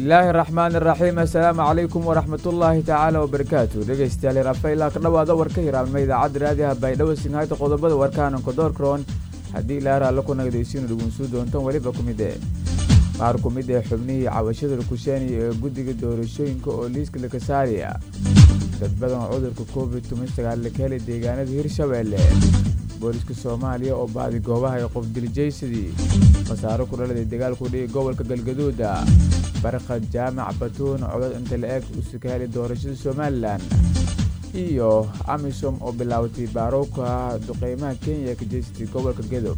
bismillaahi raxmaan iraxiim assalaamu calaykum waraxmatullaahi tacaala wabarakaatu dhegaystayaal rafaylaa ka dhowaada warka hiraabnima idaacadda raadiyaha baydhabo sinhayta qodobada warkaana kodoorkroon haddii ilaa raalla ku nagdaysiinu dhugunsuu doontan weliba ku mid ee qaar ku mid ee xubnihii cabashada lakusheeniya ee guddiga doorashooyinka oo liiska laka saaraya dad badan cudurka covid tumasagaal laka helay deegaanada hirshabeelle booliska soomaaliya oo baadi goobaha ee qof diljaysadii khasaaro ku dhaladay dagaalku dhigi gobolka galgaduuda barkad jaamac batuun codad inta la eg usuka helay doorashada somalilan iyo amisom oo bilaabatay baarowka duqeymaha kenya ka jeysatay gobolka gedo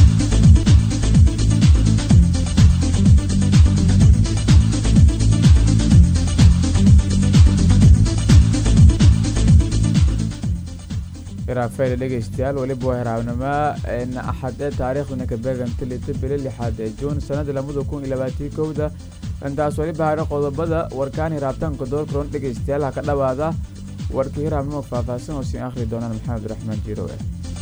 rafael dhegaystayaal weliba waa hiraabnimo axad ee taariikhdana ka beeganta lita bili lixaad ee juun sanada lamada kun iyo labaatii kowda intaas weliba hadha qodobada warkaan hiraabtaanka doorkaroon dhegaystayaal ha ka dhawaada warkii hiraabnimo faahfaahsan oo siin akhri doonaan maxamed raxmaan jiirowe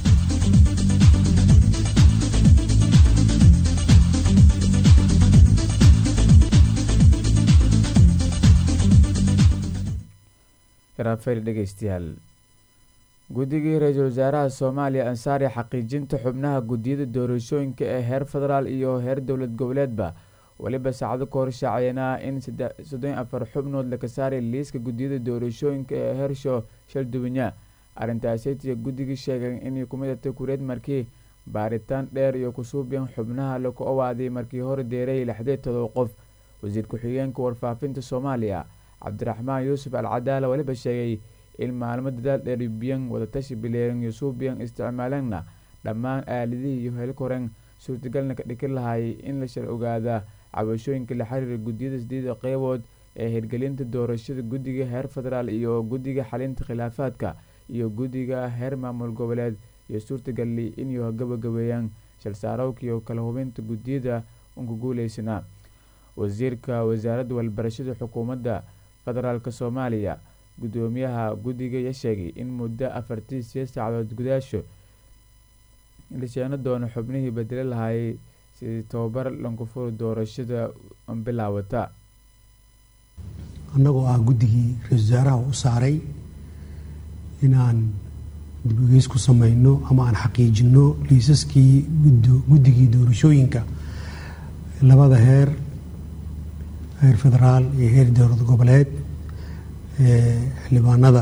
rafael dhegaystayaal guddigii ra-iisul wasaaraha soomaaliya ansaari xaqiijinta xubnaha guddiyada doorashooyinka ee heer federaal iyo heer dowlad goboleedba weliba saacado ka hor shaacayanaa in soddon afar xubnood laka saaray liiska guddiyada doorashooyinka ee heersho shalduwinya arrintaasetiya guddigii sheegeen inay kumidata kureed markii baaritaan dheer iyo kusuubyan xubnaha laku owaaday markii hor deeray lixdee todoba qof wasiir ku-xigeenka warfaafinta soomaaliya cabdiraxmaan yuusuf al cadaala weliba sheegay in maalmo dadaal dheeribiyan wadatashi bileeran iyo suubiyan isticmaaleenna dhammaan aaladihii iyo helkoren suurtagalna ka dhiki lahaayay in la shal ogaada cabashooyinka la xiriira guddiyada sideeda qeybood ee hirgelinta doorashada guddiga heer federaal iyo guddiga xalinta khilaafaadka iyo guddiga heer maamul goboleed iyo suurtagali inay gabagabeeyaan shalsaarowka iyo kala hubinta guddiyada unka guuleysanaa wasiirka wasaaradda walbarashada xukuumadda federaalk soomaaliya guddoomiyaha guddiga ya sheegay in muddo afartii sideed saacadood gudaasho la sheeno doono xubnihii bedeli lahaayay sidii tababar lankufuri doorashada bilaawata annagoo ah guddigii ra-isul wasaaraha u saaray inaan dib-ugeys ku sameyno ama aan xaqiijino liisaskii guddigii doorashooyinka labada heer heer federaal iyo heer dowlad goboleed xildhibaanada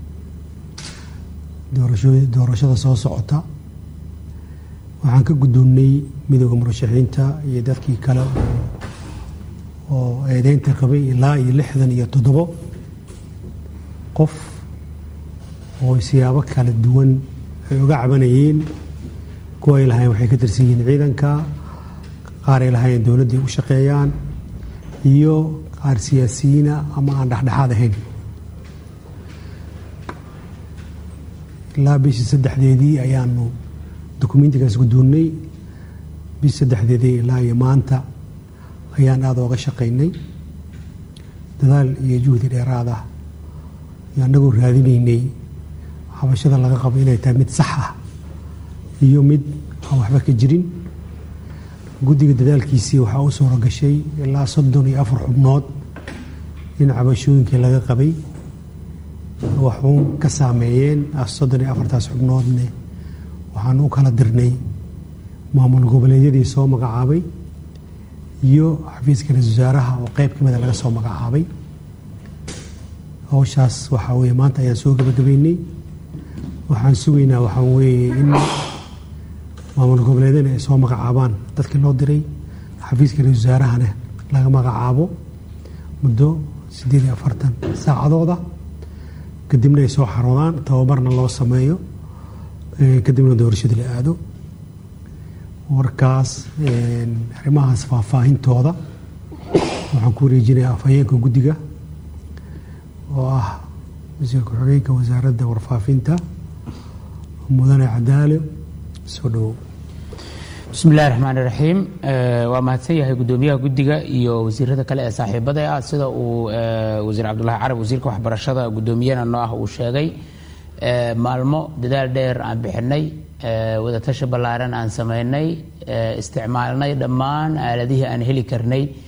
doorashada soo socota waxaan ka guddoonnay midooda murashaxiinta iyo dadkii kale oo eedeynta qabay ilaa iyo lixdan iyo toddobo qof oo siyaabo kala duwan ay uga cabanayeen kuwa ay lahaayeen waxay ka tirsan yihiin ciidanka qaar ay lahaayeen dowladday u shaqeeyaan iyo qaar siyaasiyiina ama aan dhexdhexaad ahayn ilaa bishii saddexdeedii ayaanu dokumentigaas guddoonnay bishii saddexdeedii ilaa iyo maanta ayaan aada ooga shaqaynay dadaal iyo juhdi dheeraad ah iyo annagoo raadinaynay xabashada laga qabo inay tahay mid sax ah iyo mid aan waxba ka jirin guddiga dadaalkiisii waxaa u suura gashay ilaa soddon iyo afar xubnood in cabashooyinkii laga qabay waxuun ka saameeyeen soddon iyo afartaas xubnoodne waxaan u kala dirnay maamul goboleedyadii soo magacaabay iyo xafiiska ra-isul wasaaraha oo qeyb ka mida laga soo magacaabay hawshaas waxaa weeye maanta ayaan soo gabagabeynay waxaan sugaynaa waxaa weeye in maamul goboleedyana ay soo magacaabaan dadkii loo diray xafiiska ra-isul wasaarahana laga magacaabo muddo siddeed iyo afartan saacadooda kadibna ay soo xaroodaan tababarna loo sameeyo kadibna doorashada la aado warkaas arrimahaas faahfaahintooda waxaan ku wareejinayaa afhayeenka guddiga oo ah wasiir ku-xigeenka wasaaradda warfaafinta mudane cadaale soo dhowow bismi illahi raxmaan iraxiim waa mahadsan yahay guddoomiyaha guddiga iyo wasiirada kale ee saaxiibada ah sida uu wasiir cabdulahi carab wasiirka waxbarashada guddoomiyana noo ah uu sheegay maalmo dadaal dheer aan bixinay wadatashi ballaaran aan samaynay isticmaalnay dhammaan aaladihii aan heli karnay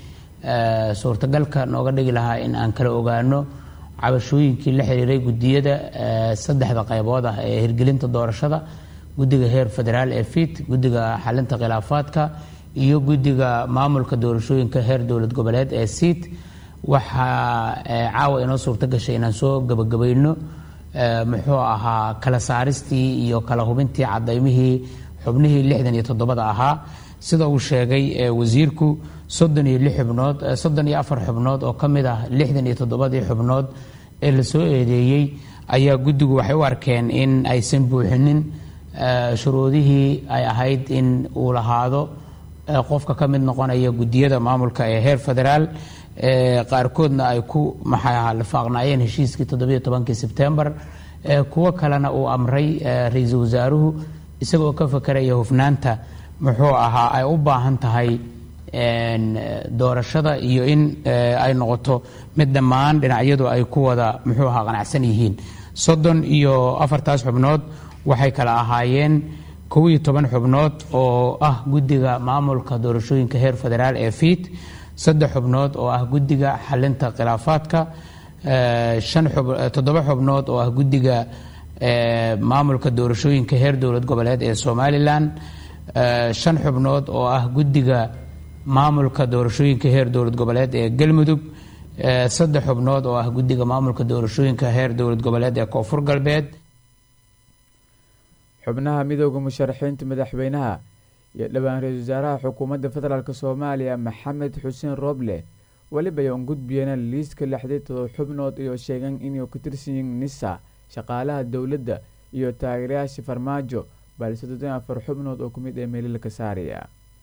suurtagalka nooga dhigi lahaa in aan kala ogaano cabashooyinkii la xiriiray gudiyada saddexda qaybood ah ee hirgelinta doorashada guddiga heer federaal ee fit guddiga xalinta khilaafaadka iyo guddiga maamulka doorashooyinka heer dowlad goboleed ee siit waxaa caawa inoo suurto gashay inaan soo gabagabayno muxuu ahaa kala saaristii iyo kala hubintii cadaymihii xubnihii lixdan iyo toddobada ahaa sida uu sheegay wasiirku soddon iyo lix xubnood soddon iyo afar xubnood oo ka mid ah lixdan iyo toddobadii xubnood ee la soo eedeeyey ayaa guddigu waxay u arkeen in aysan buuxinin shuruudihii ay ahayd in uu lahaado qofka ka mid noqonaya gudiyada maamulka ee heer federaal qaarkoodna ay ku maxaa lifaaqnaayeen heshiiskii toddobiyo tobankii sebtembar kuwo kalena uu amray ra-iisul wasaaruhu isagoo ka fakeraya hufnaanta muxuu ahaa ay u baahan tahay doorashada iyo in ay noqoto mid dhammaan dhinacyadu ay ku wada muxuu ahaa qanacsan yihiin soddon iyo afartaas xubnood waxay kala ahaayeen kow iyo toban xubnood oo ah guddiga maamulka doorashooyinka heer federaal ee fiit saddex xubnood oo ah guddiga xalinta khilaafaadka toddoba xubnood oo ah guddiga maamulka doorashooyinka heer dowlad goboleed ee somalilan shan xubnood oo ah guddiga maamulka doorashooyinka heer dowlad goboleed ee galmudug saddex xubnood oo ah guddiga maamulka doorashooyinka heer dowlad goboleed ee koonfur galbeed xubnaha midooda musharaxiinta madaxweynaha iyo dhowaan ra-iisul wasaaraha xukuumadda federaalk soomaaliya maxamed xuseen rooble weliba ay un gudbiyeen liiska lixday todob xubnood iyo sheegeen inay ku tirsan yihiin nisa shaqaalaha dowladda iyo taageerayaasha farmaajo balse soddon afar xubnood oo kumid ee meelilka saaraya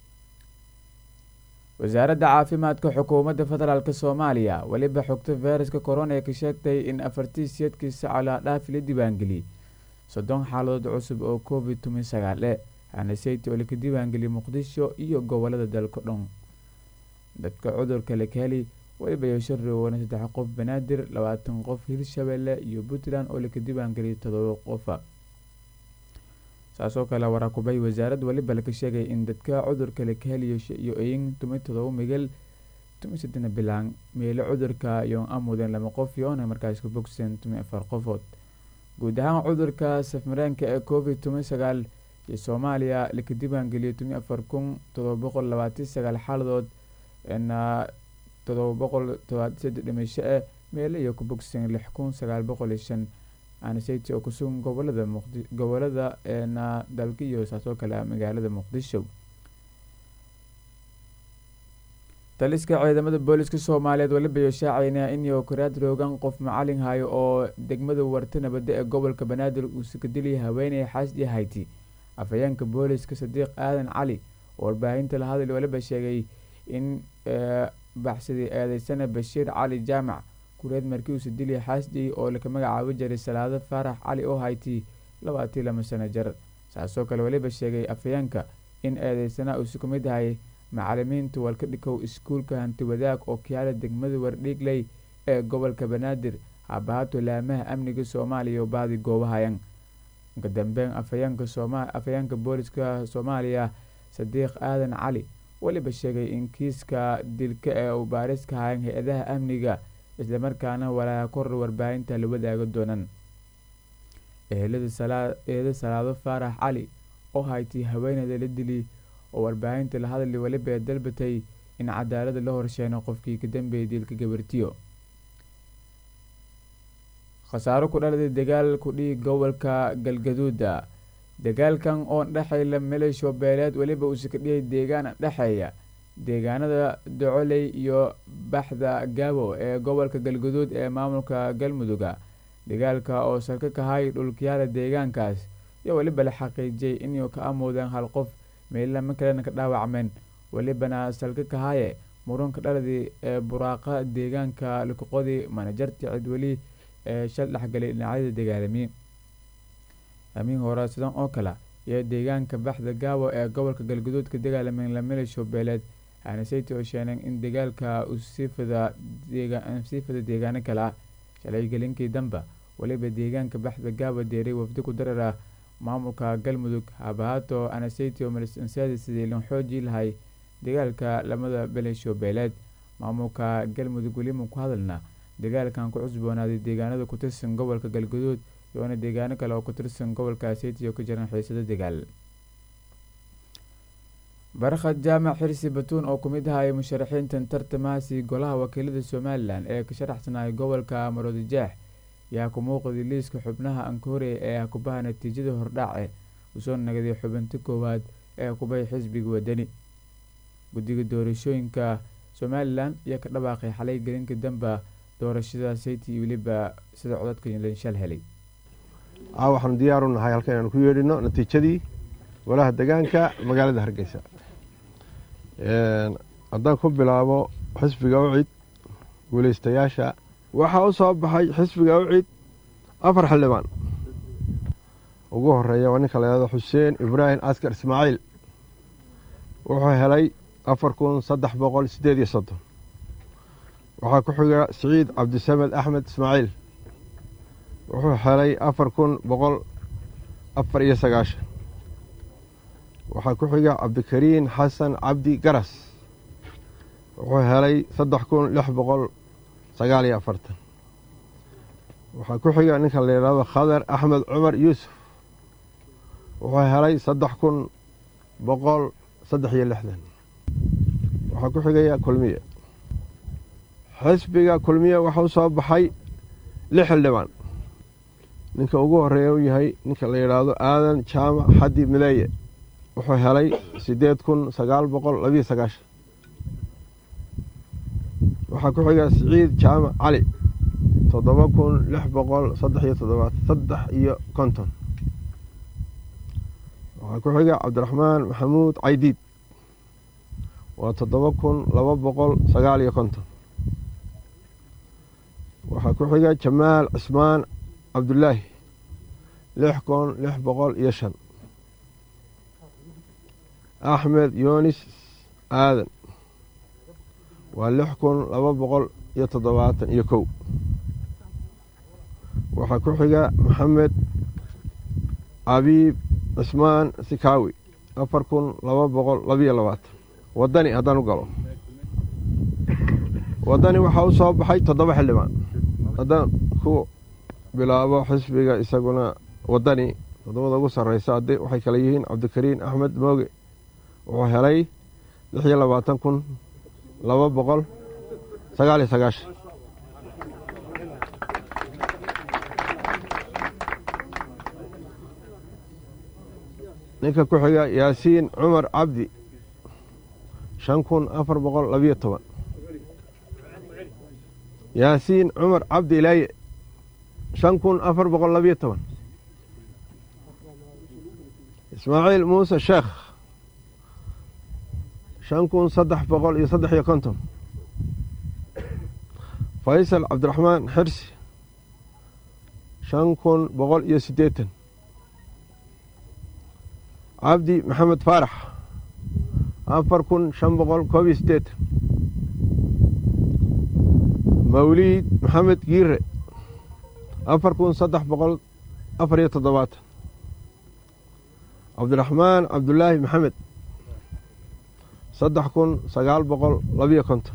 wasaaradda caafimaadka xukuumadda federaalk soomaaliya weliba xogta fayraska corona ee ka sheegtay in afartii siyeedkii sacolaa dhaafi la diiwaangeliyey soddon xaaladood cusub oo covid toban sagaale hanaseyta oo laka diiwaangeliyay muqdisho iyo gobolada dalka dhan dadka cudurka lakaheli weliba yeesho rowana saddex qof banaadir labaatan qof hirshabelle iyo puntland oo laka diiwaangeliyay todoba qofa saasoo kale waraakubay wasaarad waliba laka sheegay in dadka cudurka lakaheliyo iyo eyin tumi todoba migel tumi sadena bilaan meelo cudurka iyo amuden lama qof yoona markaas ka bogsan tumi afar qofood guud ahaan cudurka safmareenka ee covid toban sagaal iyo soomaaliya laka diiwaangeliyay tumi afar kun todoba boqol labaatan sagaal xaaladood na todoba boqol todobaatan saddex dhimasho eh meelo iyo ku bogsan lix kun sagaal boqol iyo shan anaseyty oo kusugan gobolada muqdi gobolada na dalka iyo saasoo kale magaalada muqdisho taliska ciidamada booliska soomaaliyeed waliba iyo shaacayna inuu karaad roogan qof macalin hayo oo degmada warta nabadda ee gobolka banaadir uu sakadiliyay haweeney xaasdi hayti afhayeenka booliska sadiiq aadan cali oo warbaahinta la hadal waliba sheegay in baxsadii eedeysana bashiir cali jaamac kureed markii uu sadiliyay xaasdi oo laka magacaabo jiray salaado faarax cali oo hayti labaatii lama sano jar saasoo kale waliba sheegay afhayeenka in eedeysana uusi ku mid ahay macalimiinta walka dhikow iskuulka hanti wadaag oo kiyaala degmada wardhiigley ee gobolka banaadir haabahaato laamaha amniga soomaaliya oo baadi goobahayan ka dambeyn afhayeenka booliska soomaaliya sadiiq aadan cali weliba sheegay in kiiska dilka ee uu baariska hayan hay-adaha amniga islamarkaana walaa kor warbaahinta la wadaaga doonan ehelada salaado faarax cali oo haytay haweeneyda la dili oo warbaahinta la hadli weliba ee dalbatay in cadaalada la horsheeno qofkii ka dambeeyay diilka gabartiyo khasaaro ku dhaladay dagaal ku dhiig gobolka galgaduuda dagaalkan oo dhexayla maleesho beeleed weliba uuse ka dhiyay deegaan dhexeeya deegaanada docoley iyo baxda gaabo ee gobolka galgaduud ee maamulka galmuduga dagaalka oo salka kahay dhulkiyaala deegaankaas iyo weliba la xaqiijiyay inuu ka amuudeen hal qof meellama kalena ka dhaawacmeen welibana salka kahaye murunka dhaladii ee buraaqa deegaanka lukuqodii manajarti cidweli ee shal dhexgalay dhinacyada dagaalami amiin hore sidan oo kale iyo deegaanka baxda gaabo ee gobolka galguduud ka dagaalameen lamilisho beeleed aanaseyty oo sheeneen in dagaalka uu sii fada deegaano kale ah shalay gelinkii damba weliba deegaanka baxda gaabo deeray wafdi ku darar ah maamulka galmudug habahaato anaseyty oo malisansaadi sidii lan xoojii lahay dagaalka lamada belisho beeleed maamulka galmudug weliman ku hadalna dagaalkan ku cusboonaaday deegaanada ku tirsan gobolka galguduud iyoona deegaano kale oo ku tirsan gobolka seytiyo ka jiran xiisado dagaal barkhad jaamac xirsi batuun oo kumid ahaya musharaxiintan tartamahaasi golaha wakiilada somalilan ee ka sharaxsanaya gobolka maroodijeex yaa ku muuqday liiska xubnaha ankoore ee kubaha natiijada hordhaace usoo nagaday xubinta koowaad ee kubay xisbiga wadani guddiga doorashooyinka somalilan ayaa ka dhawaaqay xalay gelinka damba doorashada sayti iyo weliba sida codadka lanshal helay a waxaanu diyaaru nahay halkan inaanu ku yeedhino natiijadii golaha degaanka magaalada hargeysa haddaan ku bilaabo xisbiga ucid guuleystayaasha waxaa u soo baxay xisbiga ucid afar xildhibaan ugu horeeya waa ninka layado xuseen ibraahim askar ismaaciil wuxuu helay afar kun saddex boqol sideed iyo soddon waxaa ku xiga siciid cabdisamed axmed ismaaciil wuxuu helay afar kun boqol afar iyo sagaashan waxaa ku xiga cabdikariin xasan cabdi garas wuxuu helay saddex kun lix boqol sagaal iyo afartan waxaa ku xiga ninka la yidhahdo khadar axmed cumar yuusuf wuxuu helay saddex kun boqol saddex iyo lixdan waxaa ku xigaya kulmiye xisbiga kulmiye waxaa u soo baxay lix xildhibaan ninka ugu horeeya u yahay ninka la yidhaahdo aadan jaamac xaddi mideeye wuxuu helay siddeed kun sagaal boqol labiyo sagaashan waxaa ku xiga siciid jaamac cali toddoba kun lix boqol saddex iyo toddobaat saddex iyo konton waxaa ku xiga cabdiraxmaan maxamuud caydiid waa toddoba kun laba boqol sagaal iyo konton waxaa ku xiga jamaal cismaan cabdulaahi lix kun lix boqol iyo shan axmed yunis aadan waa lix kun laba boqol iyo toddobaatan iyo kow waxaa ku xiga maxamed cabiib cismaan sikaawi afar kun laba boqol labiyo labaatan wadani haddaan u galo wadani waxaa u soo baxay toddoba xildhibaan haddaan ku bilaabo xisbiga isaguna wadani toddobada ugu sarreysa haddi waxay kale yihiin cabdikariin axmed mooge wuxuu helay lix iyo labaatan kun laba boqol sagaal iyo sagaashan ninka ku xiga yaasiin cumar cabdi shan kun afar boqol labiyo toban yaasiin cumar cabdi ilaaye shan kun afar boqol labiyo toban ismaaciil muuse sheekh shan kun saddex boqol iyo saddex iyo konton faysal cabdiraxmaan xirsi shan kun boqol iyo siddeetan cabdi maxamed faarax afar kun shan boqol koob iyo siddeetan mawliid maxamed giire afar kun saddex boqol afar iyo toddobaatan cabdiraxmaan cabdulaahi maxamed saddex kun sagaal boqol labiyo konton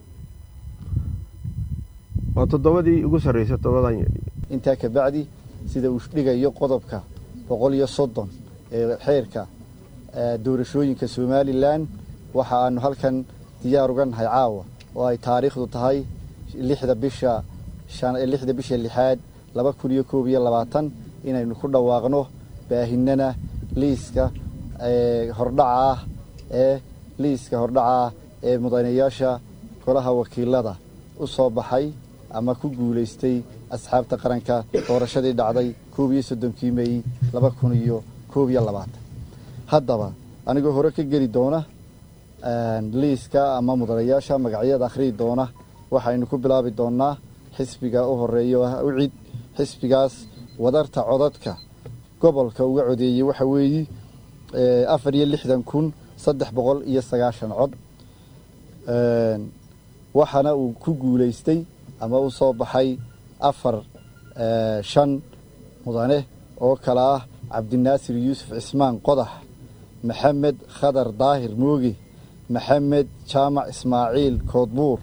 waa toddobadii ugu sarreysay toddobadan intaa ka bacdi sida uu dhigayo qodobka boqol iyo soddon ee xeerka doorashooyinka somalilan waxa aanu halkan diyaar uga nahay caawa oo ay taariikhdu tahay lixda bisha lixda bisha lixaad laba kun iyo koob iyo labaatan inaynu ku dhawaaqno baahinana liiska hordhaca ah ee liiska hordhaca ah ee mudanayaasha golaha wakiilada u soo baxay ama ku guulaystay asxaabta qaranka doorashadii dhacday koob iyo soddonkii mey laba kun iyo koob iyo labaatan haddaba anigoo hore ka geli doona liiska ama mudanayaasha magacyada akhriyi doona waxaynu ku bilaabi doonnaa xisbiga u horeeya oo ah ucid xisbigaas wadarta codadka gobolka uga codeeyey waxa weeye afar iyo lixdan kun saddex boqol iyo sagaashan cod waxaana uu ku guulaystay ama u soo baxay afar shan mudane oo kale ah cabdinaasir yuusuf cismaan qodax maxamed khadar daahir mooge maxamed jaamac ismaaciil koodbuur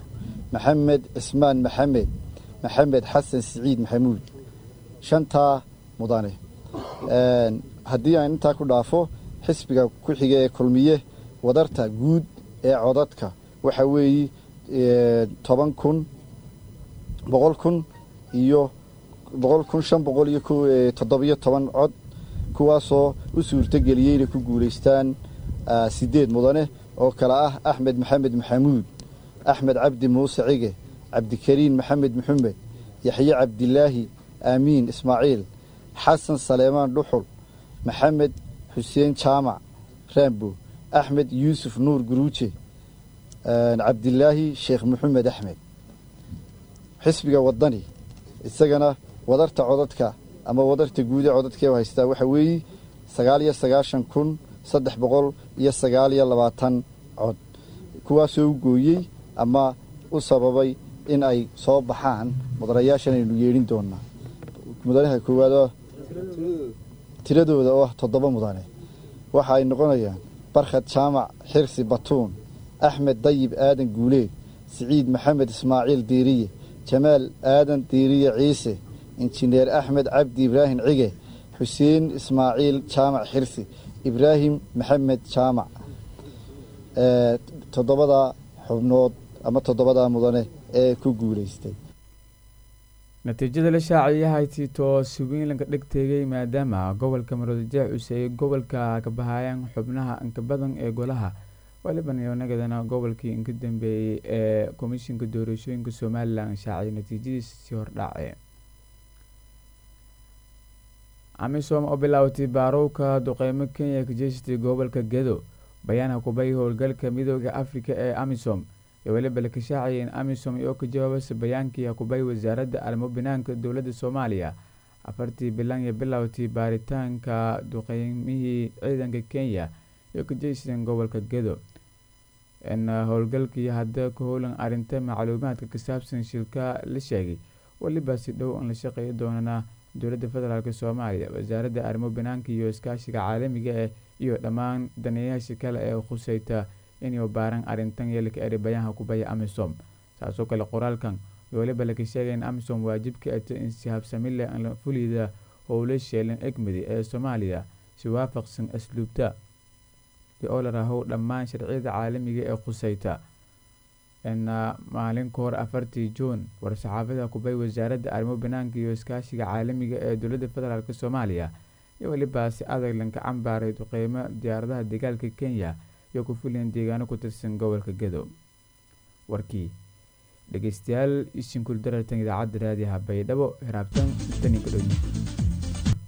maxamed cismaan maxamed maxamed xasan siciid maxamuud shantaa mudane haddii aan intaa ku dhaafo xisbiga ku xiga ee kulmiye wadarta guud ee codadka waxa weeye toban kun boqol kun iyo boqol kun shan boqol iyo toddobiyo toban cod kuwaasoo u suurtogeliyey inay ku guulaystaan sideed mudane oo kale ah axmed maxamed maxamuud axmed cabdi muuse cige cabdikariin maxamed maxamed yaxye cabdilaahi aamiin ismaaciil xasan saleemaan dhuxul maxamed xuseen jaamac raambo axmed yuusuf nuur guruuje cabdilaahi sheekh maxamed axmed xisbiga wadani isagana wadarta codadka ama wadarta guude codadkee haystaa waxa weeye sagaal iyo sagaashan kun saddex boqol iyo sagaal iyo labaatan cod kuwaasoo u gooyey ama u sababay in ay soo baxaan mudanayaashan aynu yeedhin doonaa mudanaha koowaad tiradooda oo ah toddoba mudane waxa ay noqonayaan barkhad jaamac xirsi batuun axmed dayib aadan guuleed siciid maxamed ismaaciil diiriye jamaal aadan diiriye ciise injineer axmed cabdi ibraahim cige xuseen ismaaciil jaamac xirsi ibraahim maxamed jaamac toddobadaa xubnood ama toddobadaa mudane ee ku guulaystay natiijada la shaaciyay haytitoo swinlanka dhegteegay maadaama gobolka maroodijeex cuseeyey gobolka kabahayaan xubnaha inka badan ee golaha walibanyonagadana gobolkii inka dambeeyey ee komishinka doorashooyinka somalilan shaaciyay natiijadiisi hordhace amisom oo bilaawatay baarowka duqeymo kenya ka jeesatay gobolka gedo bayaanha kubay howlgalka midooda afrika ee amisom iyo weliba la kashaacayay in amisom oo ka jawaabasa bayaankii hakubay wasaaradda arrimo banaanka dowladda soomaaliya afartii bilan iyo bilowtii baaritaanka duqeymihii ciidanka kenya iyo ka jeysteen gobolka gedo in howlgalkii hadda ka howlan arrinta macluumaadka ka saabsan shilka la sheegay weliba si dhow in la shaqeeyi doonana dowladda federaalk soomaaliya wasaaradda arrimo banaanka iyo iskaashiga caalamiga eh iyo dhammaan daneeyayaasha kale ee khuseyta inay baaran arrintan yeelka eri bayaanha kubaya amisom saasoo kale qoraalkan iyo weliba laka sheegay in amisom waajibka ato in si habsamile la fulida howlo sheelan egmadi ee soomaaliya si waafaqsan asluubta oo la rahow dhammaan sharciyada caalamiga ee khuseyta maalin ka hor afartii juun war-saxaafada kubay wasaaradda arrimo banaanka iyo iskaashiga caalamiga ee dowladda federaalk soomaaliya iyo weliba si adag lanka cambaaray duqeymo diyaaradaha dagaalka kenya iyo ku fuliyan deegaano ku tirsan gobolka gedo warkii dhegeystayaal ishinkul darartan idaacadda raadiyaha baydhabo hiraabtan taninka dhow